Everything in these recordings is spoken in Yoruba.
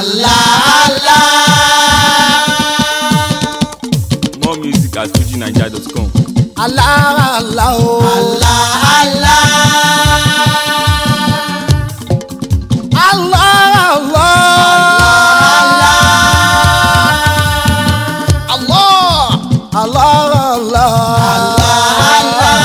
Allah More music at fujinaija.com. Allah Allah o. Allah Allah Allah Allah. Allah Allah Allah.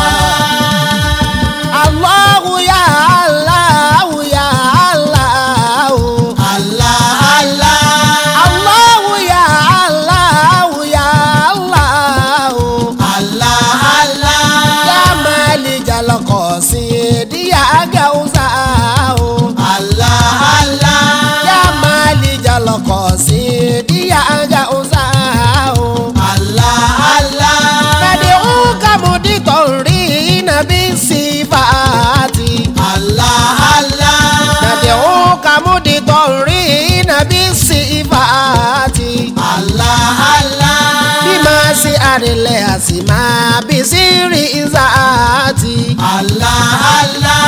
Allahu ya Allahu ya Allahu. Allah Allah Allahu ya Allahu ya Allahu. Allah Allah Ya Malikal Qasidi ya Gausahu. Allah Allah Ya Malikal Qasidi ya Gausahu. Allah Allah Nad'uka muditorina bisifati. Allah Allah Nad'uka muditorina bisifati. Allah Allah Bima si arile asima bisiri izati. Allah Allah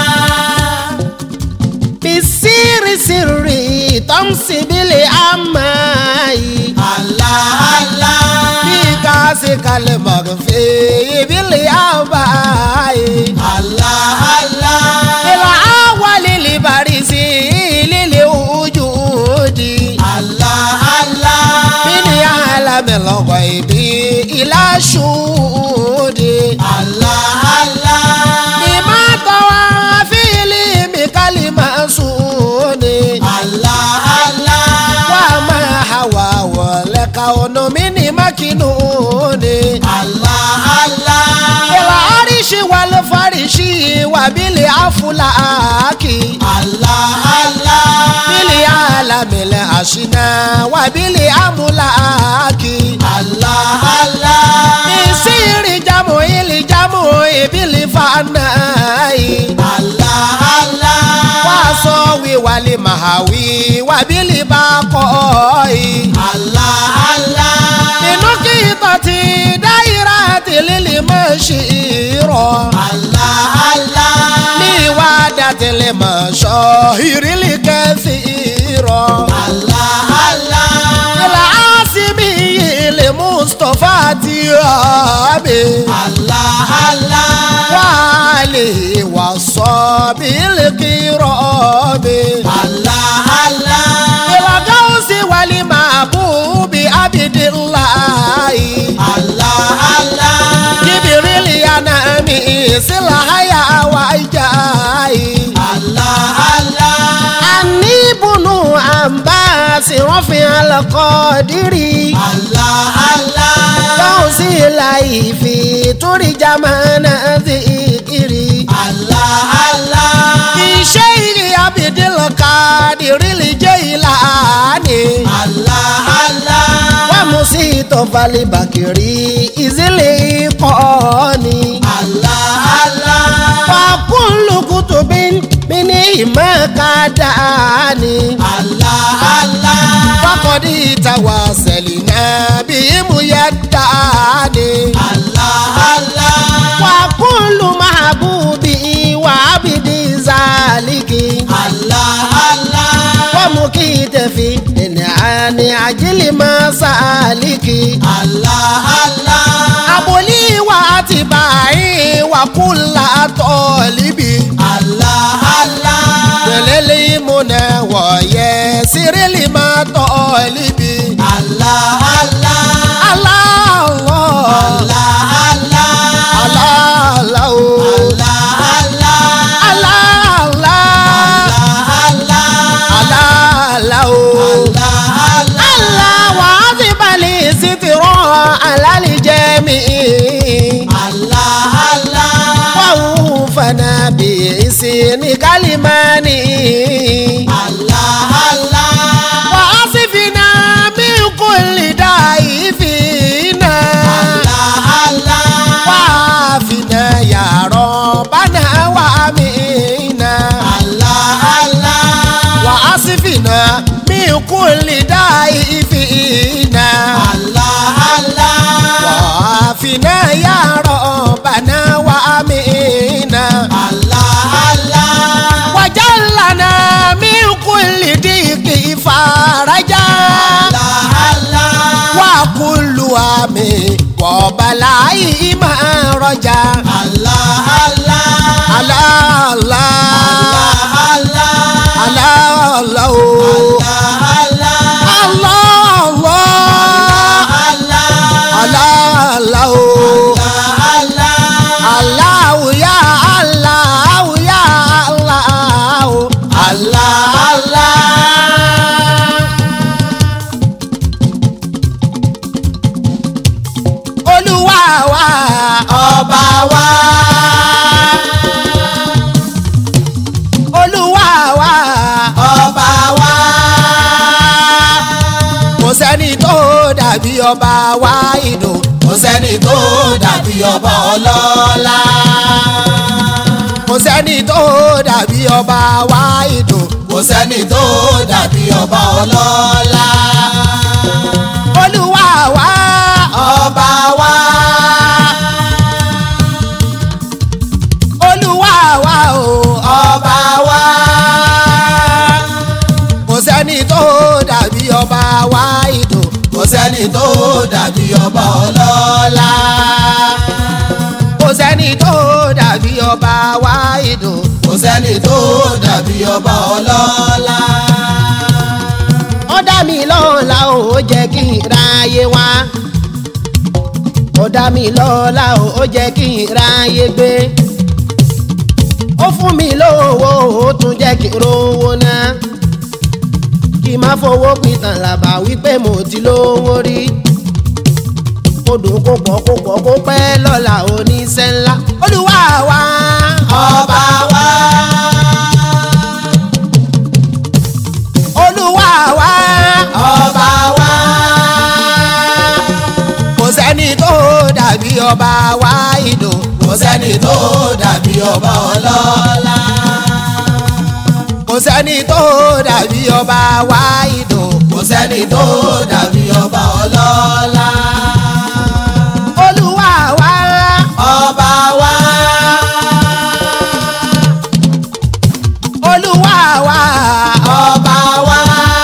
Bisiri siri tamsi bili amai. Allah Allah Bikasi kale magfi bili abai. Allah Allah Ila awali li barisi lili ujudi. Allah Allah Bini alamil ghaibi ila shudi. Allah Allah Bima tawafili mi kalima suni. Allah Allah Wama hawa wale kauno mini makinuni. Allah Allah Ila arishi wal farishi wa bili afulaki. Allah Allah Bili alamil ashina wa bili amulaki. Allah Allah Isiri jamu ili jamu ibili fanai. Allah Allah Waso wi wali mahawi wa bili bakoi. Allah Allah Inú kí tọ́tí dáírà ti lílì mọ́ ṣe irọ́. Allah Allah Ní ìwà dàtìlẹ̀ mọ̀ ṣọ́ ìrírí kẹ́sì irọ́. Allah Allah Ìlà Ásímì ilé Mustapha ti rọ̀ mi. Allah Allah Wà á lè wà sọ bí lè kí rọ̀ mi. Allah Allah Ìlà Gáúsì wàlí màbú bí Abidillahi. Allah Allah Jibirili anami silahaya wa ijai. Allah Allah Ani bunu ambasi rọ́fin alakọ́dírì. Allah Allah Tóun sí láìfi torí jamana zikiri. Allah Allah Iṣẹ́ ìrì abidil kadiri jẹ́ ìlànì. Allah Allah Wọ́n mú sí ìtọ́fàlì bàkìrì ìzílẹ̀ ìkọ́ni. Allah Allah Fakulu kutubin mini imakadani. Allah Allah Fakodi tawaselina bimu yadani. Allah Allah Fakulu mahabubi wa abidi zaliki. Allah Allah Wamukitefi ani ajili masaliki. Allah Allah Aboli wa atibai wa kula tolibi. Allah Allah Tẹ̀lẹ́lẹ́ ìmúnà wọ̀nyẹ sírìlì máa tọ́ líbi. Allah Allah Aláàlọ́ Allah Allah aláàlá o. Allah Allah Aláàlá Allah aláàlá o. Allah Allah Aláwọ̀ á ti balẹ̀ sí ti rán alálìjẹ́ mi. Allah Allah Wàhùn fana bí ìsìn kálímánì. Allah Allah Wàá sì fi náà mí kò lè dá ìfìnà. Allah Allah wàáfínà yàrá bánà wàmínà Allah Allah wàásìfínà mí kú lè dá ìfínà Allah Allah wàáfínà yàrá bánà wàmínà Allah Allah wàjálànà mí kú lè dí kìfà ọba láyé máa rọjà. Allah Allah. Allah Allah Allah Allah Allah o. Allah. Allah Allah Allah. Allah Allah o. Allah. Allahu ya Allahu ya Allahu. Allah Allah. Olúwa wa Ọba wa. Olúwa wa Ọba wa. kò sẹ́ni tó dàbí ọba wa ìdò. Kò sẹ́ni tó dàbí ọba ọlọ́lá. kò sẹ́ni tó dàbí ọba wa ìdò. Kò sẹ́ni tó dàbí ọba ọlọ́lá. Olúwa wa Ọba wa. Olúwa wa o. Ọba wa. kò sẹ́ni tó dàbí ọba wa ìdò. Kò sẹ́ni tó dàbí ọba ọlọ́lá. kò sẹ́ni tó dàbí ọba wa ìdò. Kò sẹ́ni tó dàbí ọba ọlọ́lá. ó dá mi lọ́la o ó jẹ́ kí n ráyé wá. ó dá mi lọ́la o ó jẹ́ kí n ráyé gbé. ó fún mi lówó ó tún jẹ́ kí n rówó ná. kí n má fowó pìtàn làbà wípé mo ti lówó rí. kó dùn kó pọ̀ kó pọ̀ kó pẹ́ lọ́la oníṣẹ́ ńlá. olúwa wa. Ọba wa. olúwa wa. Ọba wa. kò sẹ́ni tó dàbí ọba wa ìdò. Kò sẹ́ni tó dàbí ọba ọlọ́lá. kò sẹ́ni tó dàbí ọba wa ìdò. Kò sẹ́ni tó dàbí ọba ọlọ́lá. olúwa wa. Ọba wa. olúwa wa. Ọba wa.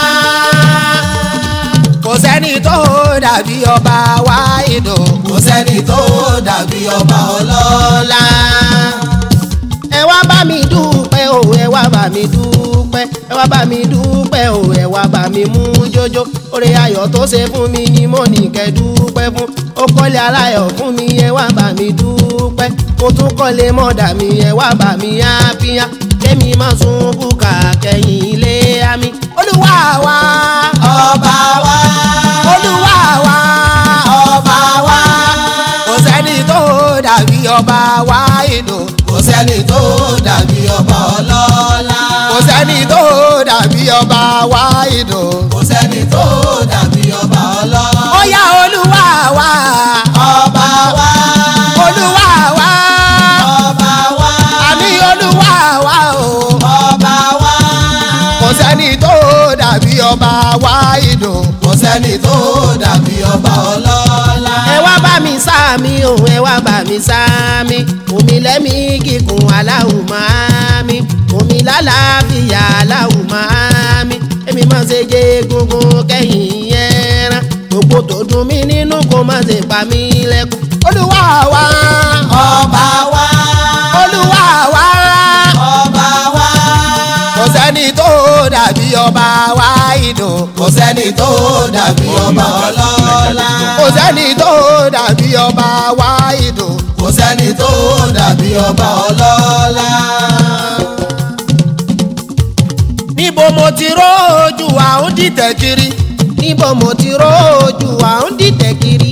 kò sẹ́ni tó dàbí ọba wa ìdò. Kò sẹ́ni tó dàbí ọba ọlọ́lá. ẹ wá bá mi dúpẹ́ o ẹ wá bá mi dúpẹ́ ẹ wá bá mi dúpẹ́ o ẹ wá bá mi mú jójó oore ayọ̀ tó ṣe fún mi ni mo ní kẹ́ dúpẹ́ fún ó kọ́lé aláyọ̀ fún mi ẹ wá bá mi dúpẹ́ mo tún kọ́lé mọ́dà mi ẹ wá bá mi ápíyá kémi má sun bùkà kẹ́yìn ilé àmì olúwa wa Ọba wa. olúwa wa Ọba wa. kò sẹ́ni tó dàbí ọba wa ìdò Kò sẹ́ni tó dàbí ọba ọlọ́lá. kò sẹ́ni tó dàbí ọba wa ìdò. Kò sẹ́ni tó dàbí ọba ọlọ́lá. ó yá olúwa wa Ọba wa. olúwa wa Ọba wa. àní olúwa wa o Ọba wa. kò sẹ́ni tó dàbí ọba wa ìdò. Kò sẹ́ni tó dàbí ọba ọlọ́lá. ẹ wá bá mi sáàmì o ẹ wá bá mi sáàmì omi lẹ́mí kíkún aláwù máa mi omi lálàáfíà aláwù máa mi èmi máa ṣe jẹ egungun kẹ́yìn ẹran gbogbo tó dùn mí nínú kó má ṣe pa mí lẹ́kùn olúwa wa Ọba wa. olúwa wa Ọba wa. kò sẹ́ni tó dàbí ọba wa ìdò Kò sẹ́ni tó dàbí ọba ọlọ́lá. kò sẹ́ni tó dàbí ọba wa ìdò Kò sẹ́ni tó dàbí ọba ọlọ́lá. níbo mo ti rójú àwọn dìtẹ̀ kiri níbo mo ti rójú àwọn dìtẹ̀ kiri.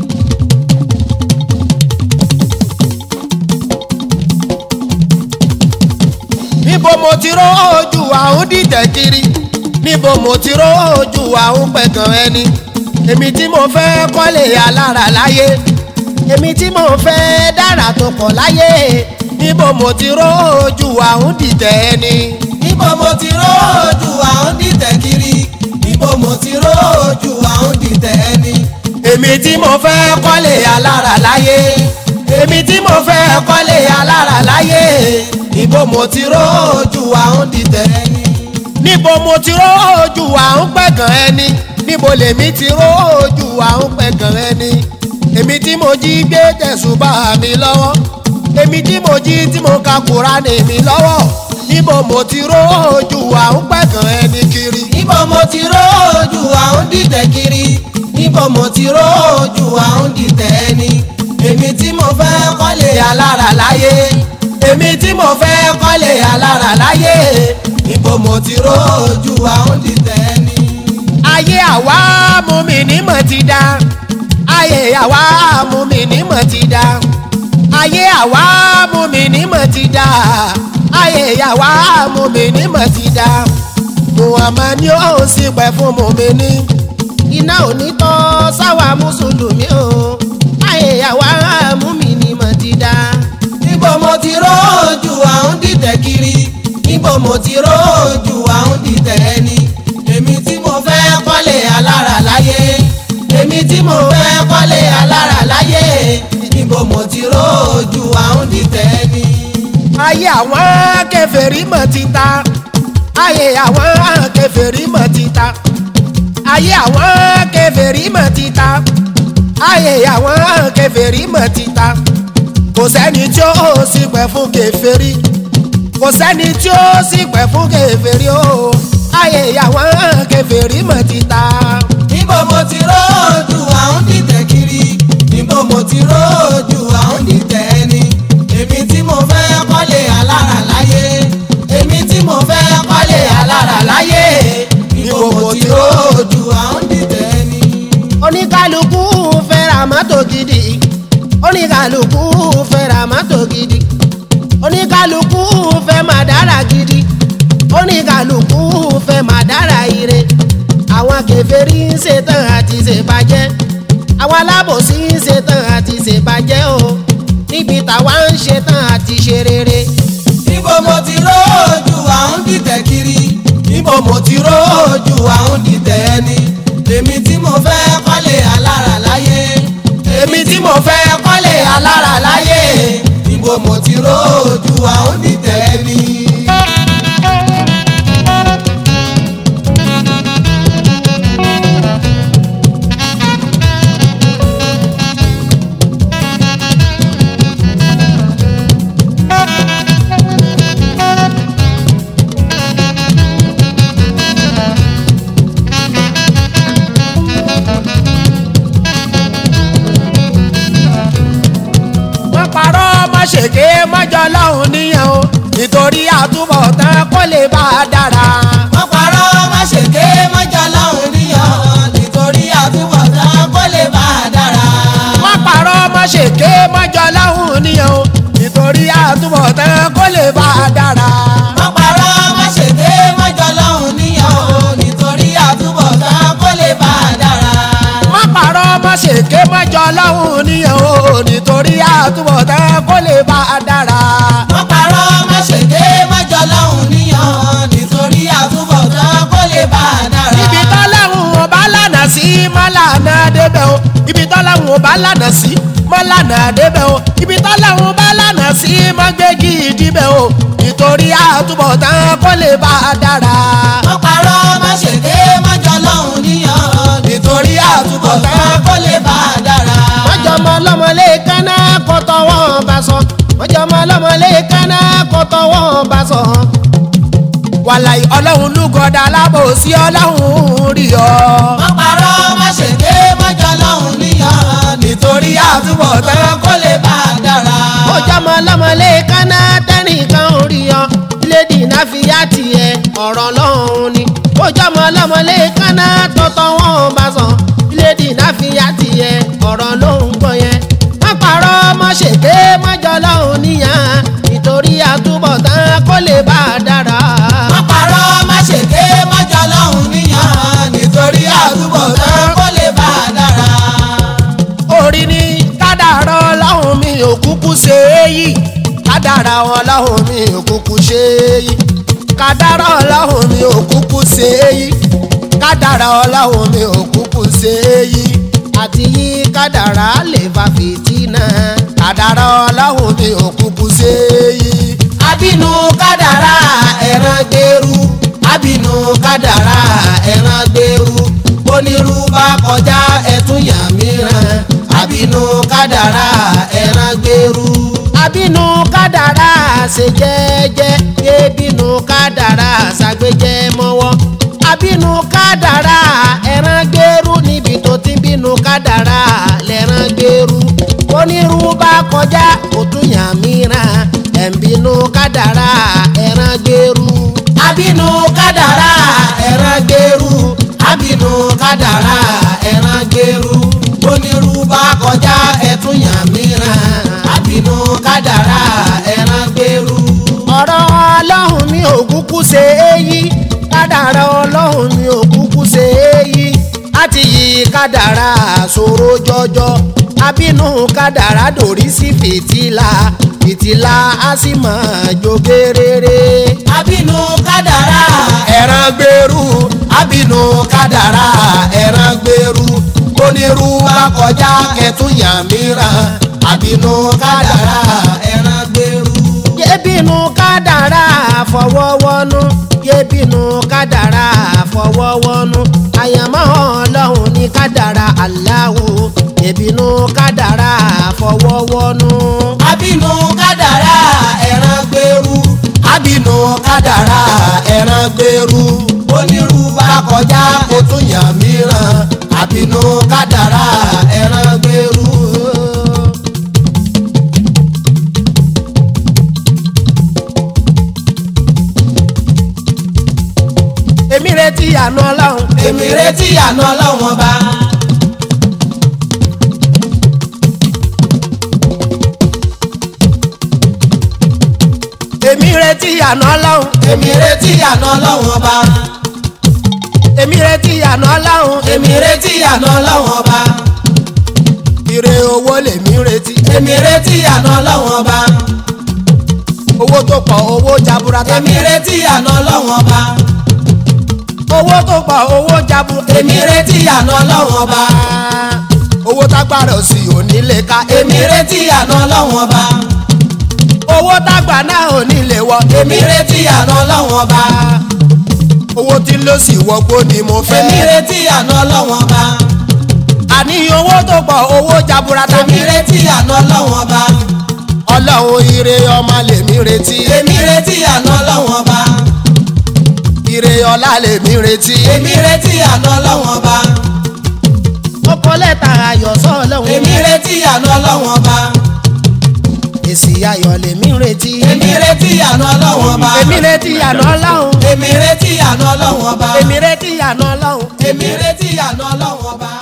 níbo mo ti rójú àwọn dìtẹ̀ kiri níbo mo ti rójú àwọn pẹ̀gàn ẹni èmi tí mo fẹ́ kọ́lé alára láyé èmi tí mo fẹ́ dára tó pọ̀ láyé níbo mo ti rójú àwọn dìtẹ̀ ẹni. Níbo mo ti rójú àwọn dìtẹ̀ kiri? Níbo mo ti rójú àwọn dìtẹ̀ ẹni? èmi tí mo fẹ́ kọ́lé alára láyé èmi tí mo fẹ́ kọ́lé alára láyé níbo mo ti rójú àwọn dìtẹ̀ ẹni. níbo mo ti rójú àwọn pẹ̀gàn ẹni níbo lèmi ti rójú àwọn pẹ̀gàn ẹni èmi tí mo jí gbé tẹ̀sùbà mi lọ́wọ́ èmi tí mo jí tí mo ka Kùránì mi lọ́wọ́ níbo mo ti rójú àwọn pẹ̀gàn ẹni kiri. níbo mo ti rójú àwọn dìtẹ̀ kiri níbo mo ti rójú àwọn dìtẹ̀ ẹni èmi tí mo fẹ́ kọ́lé alára láyé èmi tí mo fẹ́ kọ́lé alára láyé níbo mo ti rójú àwọn dìtẹ̀ ẹni. ayé àwa mú mi nímọ̀ ti dá ayé àwa mú mi nímọ̀ ti dá ayé àwa mú mi nímọ̀ ti dá ayé àwa mú mi nímọ̀ ti dá muhammad ni ó sì pẹ́ fún mùmíní iná ò ní tọ́ sáwà mùsùlùmí o ayé àwa mú mi nímọ̀ ti dá. níbo mo ti rójú àwọn dìtẹ̀ kiri níbo mo ti rójú àwọn dìtẹ̀ ẹni èmi tí mo fẹ́ kọ́lé alára láyé èmi tí mo fẹ́ kọ́lé alára láyé níbo mo ti rójú àwọn dìtẹ̀ ẹni. ayé àwọn kèfèrí mọ̀ ti ta ayé àwọn kèfèrí mọ̀ ti ta ayé àwọn kèfèrí mọ̀ ti ta ayé àwọn kèfèrí mọ̀ ti ta kò sẹ́ni tí ó sì pẹ́ fún kèfèrí kò sẹ́ni tí ó sì pẹ́ fún kèfèrí o ayé àwọn kèfèrí mọ̀ ti ta. níbo mo ti rójú àwọn dìtẹ̀ kiri níbo mo ti rójú àwọn dìtẹ̀ ẹni èmi tí mo fẹ́ kọ́lé alára láyé èmi tí mo fẹ́ kọ́lé alára láyé níbo mo ti rójú àwọn dìtẹ̀ ẹni. oníkálukú fẹ́ ra mọ́tò gidi oníkálukú fẹ́ ra mọ́tò gidi oníkálukú fẹ́ máa dára gidi oníkálukú fẹ́ máa dára ire àwọn kèfèrí ń ṣetán àti ṣèbàjẹ́ àwọn alábòsí ń ṣetán àti ṣèbàjẹ́ o níbi táwa ń ṣetán àti ṣe rere níbo mo ti rójú àwọn dìtẹ̀ kiri níbo mo ti rójú àwọn dìtẹ̀ ẹni èmi tí mo fẹ́ kọ́lé alára láyé èmi tí mo fẹ́ kọ́lé alára láyé níbo mo ti rójú àwọn dìtẹ̀ ẹni. wọ́n parọ́ má ṣèké mọ́jọ́ lọ́hùn níyàn o nítorí àtúbọ̀tán kó lè bá a dára. wọ́n parọ́ má ṣèké mọ́jọ́ lọ́hùn níyàn nítorí àtúbọ̀tán kó lè bá a dára. wọ́n parọ́ má ṣèké mọ́jọ́ lọ́hùn níyàn o nítorí àtúbọ̀tán kó lè bá a dára. wọ́n parọ́ má ṣèké mọ́jọ́ lọ́hùn níyàn nítorí àtúbọ̀tán kó lè bá a dára. wọ́n parọ́ má ṣèké mọ́jọ́ lọ́hùn níyàn o nítorí àtúbọ̀tán kó lè bá a dára. wọ́n parọ́ má ṣèké mọ́jọ́ lọ́hùn níyàn nítorí àtúbọ̀tán kó lè bá a dára. ibi tọ́lọ́hùn ọba lànà sí mọ́lànà débẹ̀ o ibi tọ́lọ́hùn ọba lànà sí mọ́lànà débẹ̀ o ibi tọ́lọ́hùn ọba lànà sí mọ́gbẹ́gì débẹ̀ o nítorí àtúbọ̀tán kó lè bá a dára. wọ́n parọ́ má ṣèké mọ́jọ́ lọ́hùn níyàn nítorí àtúbọ̀tán kó lè bá a dára. mọ́jọ́mọ́ lọ́mọlé kaná kó tọwọ́ bá sọ mọ́jọ́mọ́ lọ́mọlé kaná kó tọwọ́ bá sọ. wàlàyé ọlọ́run lúgọ̀dá lábòsí ọlọ́run rí ọ. wọ́n parọ́ má ṣèké mọ́jọ́ lọ́hùn níyàn nítorí àtúbọ̀tán kó lè bá a dára. mọ́jọ́mọ́ lọ́mọlé kaná tẹ́nìkan rí ọ lédi náà fi yá tiẹ̀ ọ̀rọ̀ lọ́hùn ni. mọ́jọ́mọ́ lọ́mọlé kaná tó tọwọ́ bá sọ lédi náà fi yá tiẹ̀ ọ̀rọ̀ lóhùn gbọ́ yẹn. wọ́n parọ́ mọ́ ṣèké mọ́jọ́ lọ́hùn níyàn nítorí àtúbọ̀tán kó lè bá a dára. wọ́n parọ́ má ṣèké mọ́jọ́ lọ́hùn níyàn nítorí àtúbọ̀tán kó lè bá a dára. orí ni kádàrá ọlọ́run mi ò kúkú ṣe é yí kádàrá ọlọ́run mi ò kúkú ṣe é yí kádàrá ọlọ́run mi ò kúkú ṣe é yí kádàrá ọlọ́run mi ò kúkú ṣe é yí àti yí kádàrá lè fa fìtínà kádàrá ọlọ́run mi ò kúkú ṣe é yí. abínú kádàrá ẹran gbèrú abínú kádàrá ẹran gbèrú onírú bá kọjá ẹtún yàn mìíràn abínú abínú kádàrá ṣe jẹ́jẹ́ yé bínú kádàrá ṣàgbéjẹ́ mọ́wọ́ abínú kádàrá ẹran gbèrú níbi tó ti bínú kádàrá lẹ́ran gbèrú onírú bá kọjá òtún yàn mìíràn ẹ̀ ń bínú kádàrá ẹran gbèrú. abínú kádàrá ẹran gbèrú abínú kádàrá ẹran gbèrú onírú bá kọjá ẹtún yàn mìíràn abínú kádàrá ẹran gbèrú. ọ̀rọ̀ ọlọ́run mi ò kúkú ṣe é yí kádàrá ọlọ́run mi ò kúkú ṣe é yí láti yí kádàrá ṣòro jọjọ abínú kádàrá dòrí sí fìtílà fìtílà á sì máa jó gerere. abínú kádàrá ẹran gbèrú abínú kádàrá ẹran gbèrú onírú bá kọjá ẹtún yàn mìíràn abínú kádàrá ẹran gbèrú. yébínú kádàrá fọwọ́wọ́nú yébínú kádàrá fọwọ́wọ́nú àyàmọ́ ọlọ́run ní kádàrá aláwo yébínú kádàrá fọwọ́wọ́nú. abínú kádàrá ẹran gbèrú abínú kádàrá ẹran gbèrú onírú bá kọjá ó tún yàn mìíràn abínú kádàrá ẹran gbèrú. èmi retí àná ọlọ́run èmi retí àná ọlọ́run ọba èmi retí àná ọlọ́run èmi retí àná ọlọ́run ọba èmi retí àná ọlọ́run èmi retí àná ọlọ́run ọba ire owó lèmi retí èmi retí àná ọlọ́run ọba owó tó pọ̀ owó jaburata èmi retí àná ọlọ́run ọba owó tó pọ̀ owó jaburata èmi retí àná ọlọ́run ọba owó tágbára òsì onílé ká èmi retí àná ọlọ́run ọba owó tágbà náà onílé wọ èmi retí àná ọlọ́run ọba owó tí ló sì wọgbó ni mo fẹ́ èmi retí àná ọlọ́run ọba àní owó tó pọ̀ owó jaburata èmi retí àná ọlọ́run ọba ọlọ́run ire ọmọ lèmi retí èmi retí àná ọlọ́run ọba ire ọlá lèmi retí èmi retí àná ọlọ́run ọba ọkọ lẹ́tà ayọ̀ sọ́ọ̀lọ́run èmi retí àná ọlọ́run ọba èsì ayọ̀ lèmi retí èmi retí àná ọlọ́run ọba èmi retí àná ọlọ́run èmi retí àná ọlọ́run ọba èmi retí àná ọlọ́run èmi retí àná ọlọ́run ọba.